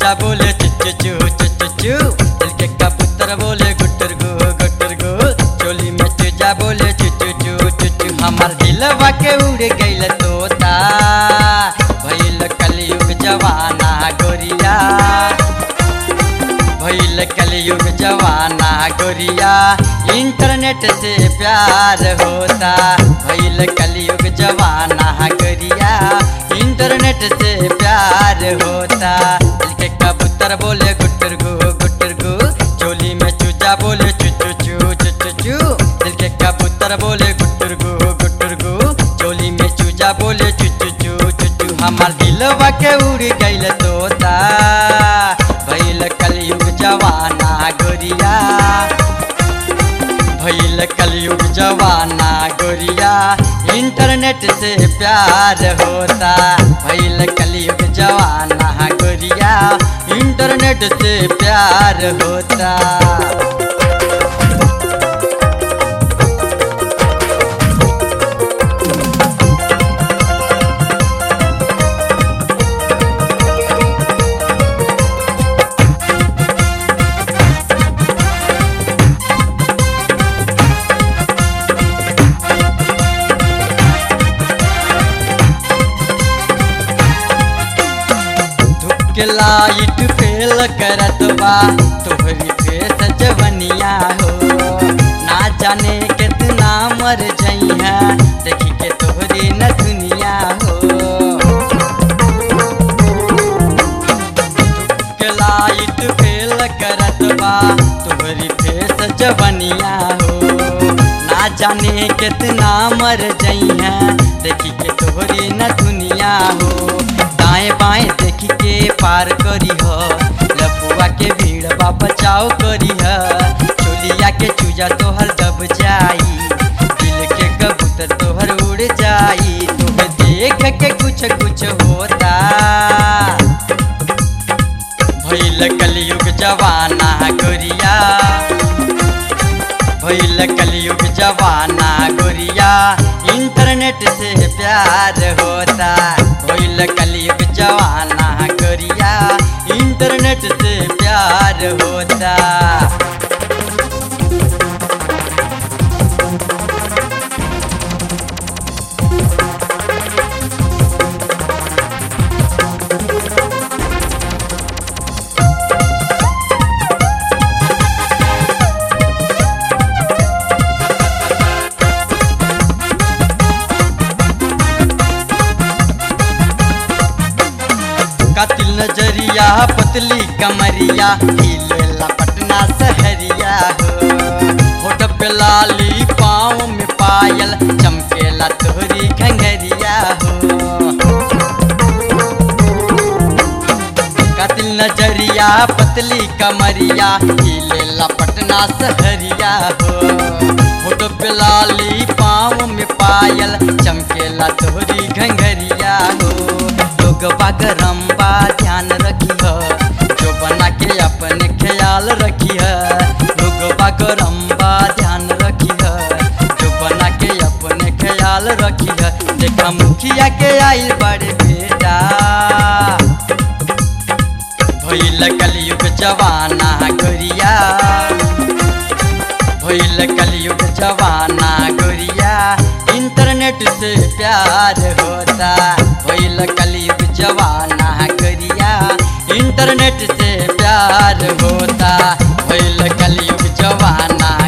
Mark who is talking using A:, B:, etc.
A: चूजा बोले चुचु चू चुचु चू दिल के कबूतर बोले गुटर गु गुटर गु चोली में चूजा बोले चुचु चू चुचु हमार दिलवा के उड़ गइल तोता भइल कलयुग जवाना गोरिया भइल कलयुग जवाना गोरिया इंटरनेट से प्यार होता भइल कलयुग जवाना गोरिया इंटरनेट से प्यार होता दिल के कबूतर बोले गुटर गु गुटर गु चोली में चूजा बोले चुचु चू चुचु चू दिल के कबूतर बोले गुटर गु गुटर गु चोली में चूजा बोले चुचु चू चुचु हमार दिलवा के उड़ गइल तोता भइल कलयुग जवाना गोरिया भइल कलयुग जवाना गोरिया इंटरनेट से प्यार होता भइल कलयुग जवाना गोरिया इंटरनेट से प्यार होता के लाइट फेल करत बा तोहरी फेस जवनिया हो ना जाने कितना मर जइहा देखी के तोहरी न दुनिया हो के लाइट फेल करत बा तोहरी फेस जवनिया हो ना जाने कितना मर जइहा देखी के तोहरी न दुनिया हो दाएं बाएं देखी के पार करी ह लफुआ के भीड़ बा बचाव करी ह चोलिया के चूजा तोहर दब जाई दिल के कबूतर तोहर उड़ जाई तुम्हें देख के कुछ कुछ होता भइल कलयुग जवाना गोरिया भइल कलयुग जवाना गोरिया इंटरनेट से प्यार होता भइल कलयुग जवाना गोरिया इंटरनेट से प्यार होता कातिल नजरिया पतली कमरिया हिलेला पटना सहरिया हो होठ पे लाली पाँव में पायल चमकेला तोहरी घंगरिया हो कातिल नजरिया पतली कमरिया हिलेला पटना सहरिया हो होठ पे लाली पाँव में पायल चमकेला तोहरी घंगरिया हो लोग बागरम बा ध्यान रखी ह जो बना के अपने ख्याल रखी है लोग बागरम बा ध्यान रखी है जो बना के अपने ख्याल रखी है देखा मुखिया के आई बड़े बेटा भइल कलयुग जवाना गोरिया भइल कलयुग जवाना गोरिया इंटरनेट से प्यार होता भइल कलयुग जवाना गोरिया इंटरनेट से प्यार होता भइल कलयुग जवाना